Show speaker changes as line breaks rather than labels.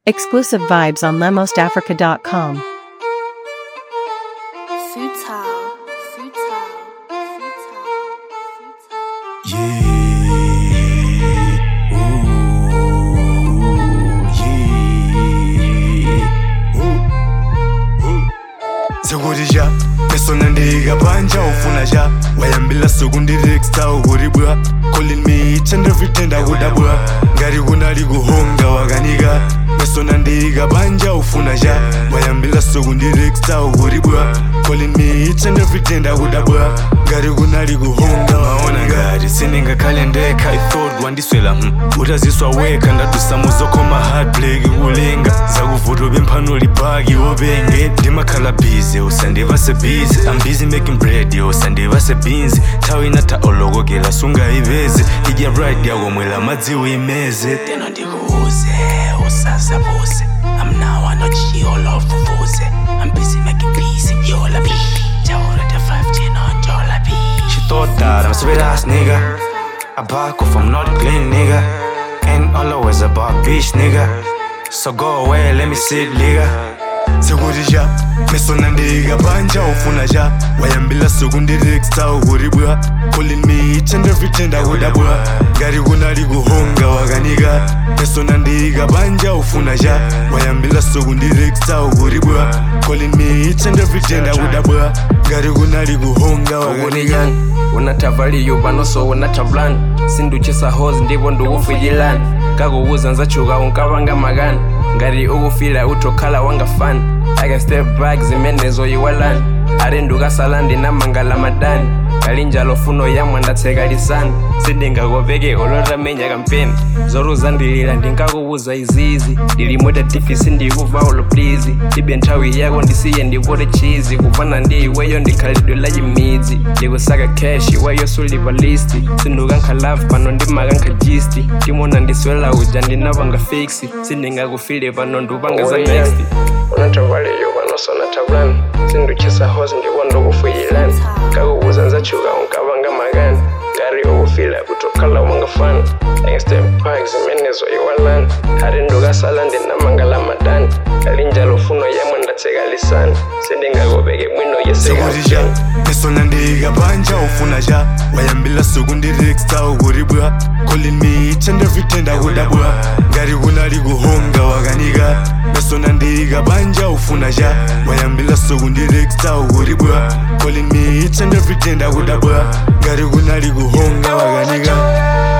Exclusive vibes on lemosafrica.com.
Futile, futile, futile, futile.
Yeah. Ooh, yeah. Ooh, ooh. Sekurisha Mesona ndiga panja ufuna sha Wayambila suku ndireksta ukuribwa Calling me each and every day ndakudabwa Ngari kunali kuhonga wakanika Mesona ndiga panja ufuna sha Wayambila suku ndireksta ukuribwa Calling me each and every day ndakudabwa Ngari kunali kuhonga maona ngati siningakhale ndekha i thought wandiswela mm. utaziswa wekha ndadusa muzokoma heartbreak kulinga zakuvuto bemphano libhaki wopenge ndimakhala busy usandiva sebhizi i'm busy making bread yo usandiva sebinzi nthawi inatha olokokela sungayivezi idya right yakomwela madzi uyimeze
teno ndikuuze usasabuze i'm now not chiolo fufuze i'm busy making peace yola b jawula the 5 on jola b
She thought that I'm a sweet ass nigga. I back off, I'm not clean nigga. Ain't always about bitch nigga. So go away, let me sit nigga. sekutisha mesona ndiga panja ufuna sha wayambila suku ndireksta ukuribwa calling me each and every day ndakudabwa ngati kunali kuhonga wakanika mesona ndiga panja ufuna sha wayambila suku ndireksta ukuribwa calling me each and every day ndakudabwa ngati kunali kuhonga wakanika
ukuniyani unatavaliyo panoso unatavulani sinduchisa hozi ndipo ndikufuyilani kakuwuza nzachuka unkavanga makani ngati ukufila utokhala wangafani i can step back zimene zoyiwalani ari ndukasala ndinamangala madani kalinjalo funo yamwe ndatseka lisani sindingakopeke olotamenya kampeni zoruza ndilira ndinkakuwuza izizi ndilimweta tifisi ndikuva ulo please ibe nthawi yako ndisiye ndipote chizi kupana ndi iweyo ndikhalidwe la chimidzi ndikusaka cash iweyo sulipa listi sindukankha love pano ndimakankha gisti ndimona ndiswela uja ndinapanga fiksi sindingakufile pano ndupanga za next unatavaliyo panoso natavulani sinduchisa hosi ndipo ndokufuyilani kakuwuza nzachuka unkavanga makani ngari okufila kutokhala wangafani step back zimene zoyiwalani ari ndukasala ndinamangala madani kalinjalo funo yamwe ndatseka lisani sindingakopeke mwino
sekutisha
yeseka
mesona ndiga panja ufuna sha wayambila suku ndireksta ukuribwa calling me each and every day ndakudabwa ngati kunali kuhonga wakanika mesona ndiga panja ufuna sha wayambila suku ndireksta ukuribwa calling me each and every day ndakudabwa ngati kunali kuhonga wakanika